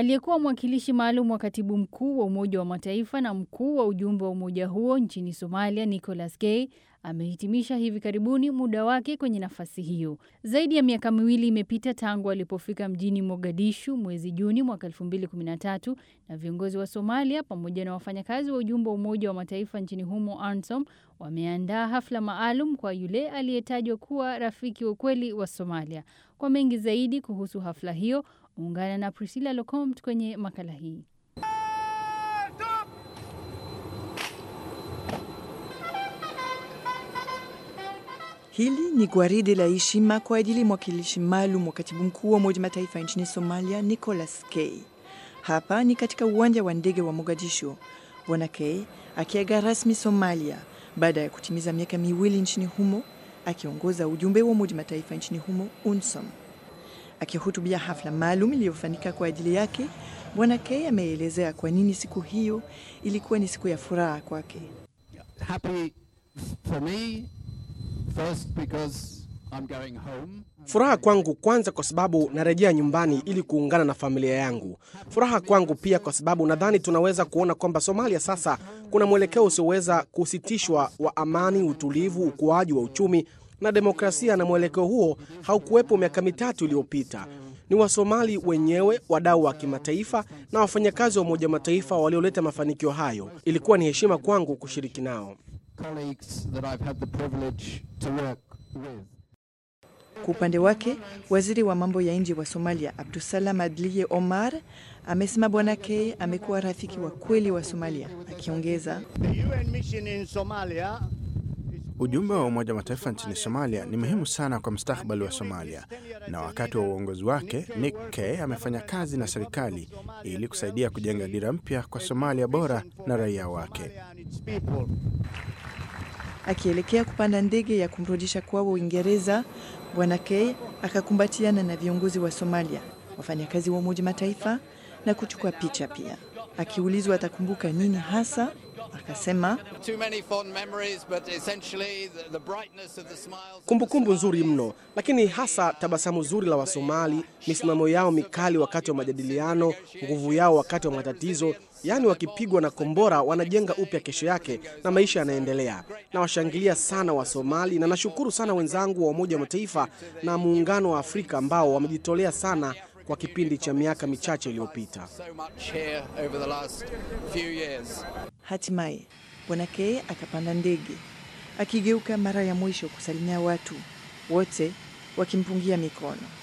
Aliyekuwa mwakilishi maalum wa katibu mkuu wa Umoja wa Mataifa na mkuu wa ujumbe wa umoja huo nchini Somalia, Nicholas K amehitimisha hivi karibuni muda wake kwenye nafasi hiyo. Zaidi ya miaka miwili imepita tangu alipofika mjini Mogadishu mwezi Juni mwaka 2013 na viongozi wa Somalia pamoja na wafanyakazi wa ujumbe wa Umoja wa Mataifa nchini humo ANSOM wameandaa hafla maalum kwa yule aliyetajwa kuwa rafiki wa ukweli wa Somalia. Kwa mengi zaidi kuhusu hafla hiyo, ungana na Priscilla Locomt kwenye makala hii. Hili ni gwaride la heshima kwa ajili ya mwakilishi maalum wa katibu mkuu wa Umoja Mataifa nchini Somalia, Nicholas K. Hapa ni katika uwanja wa ndege wa Mogadishu, Bwana K akiaga rasmi Somalia baada ya kutimiza miaka miwili nchini humo akiongoza ujumbe wa Umoja Mataifa nchini humo UNSOM. Akihutubia hafla maalum iliyofanyika kwa ajili yake, Bwana K ameelezea kwa nini siku hiyo ilikuwa ni siku ya furaha kwake. Happy for me first because I'm going home. Furaha kwangu kwanza kwa sababu narejea nyumbani ili kuungana na familia yangu. Furaha kwangu pia kwa sababu nadhani tunaweza kuona kwamba Somalia sasa kuna mwelekeo usioweza kusitishwa wa amani, utulivu, ukuaji wa uchumi na demokrasia, na mwelekeo huo haukuwepo miaka mitatu iliyopita. Ni Wasomali wenyewe, wadau wa kimataifa na wafanyakazi wa Umoja Mataifa walioleta mafanikio hayo. Ilikuwa ni heshima kwangu kushiriki nao. Colleagues that I've had the privilege to work with. Kwa upande wake, waziri wa mambo ya nje wa Somalia Abdusalam Adliye Omar amesema Bwana K amekuwa rafiki wa kweli wa Somalia, akiongeza The UN mission in Somalia Ujumbe wa Umoja wa Mataifa nchini Somalia ni muhimu sana kwa mustakabali wa Somalia, na wakati wa uongozi wake Nick K amefanya kazi na serikali ili kusaidia kujenga dira mpya kwa Somalia bora na raia wake. and its people. akielekea kupanda ndege ya kumrudisha kwao Uingereza. Bwana K akakumbatiana na viongozi wa Somalia, wafanyakazi wa Umoja Mataifa na kuchukua picha pia. Akiulizwa atakumbuka nini hasa, akasema Too many fond memories, but essentially the, the brightness of the smiles. Kumbukumbu nzuri mno, lakini hasa tabasamu zuri la Wasomali, misimamo yao mikali wakati wa majadiliano, nguvu yao wakati wa matatizo, yaani wakipigwa na kombora wanajenga upya kesho yake na maisha yanaendelea. Nawashangilia sana Wasomali na nashukuru sana wenzangu wa Umoja wa Mataifa na Muungano wa Afrika ambao wamejitolea sana kwa kipindi cha miaka michache iliyopita. So much here over the last few years. hatimaye Bwana K akapanda ndege, akigeuka mara ya mwisho kusalimia watu wote wakimpungia mikono.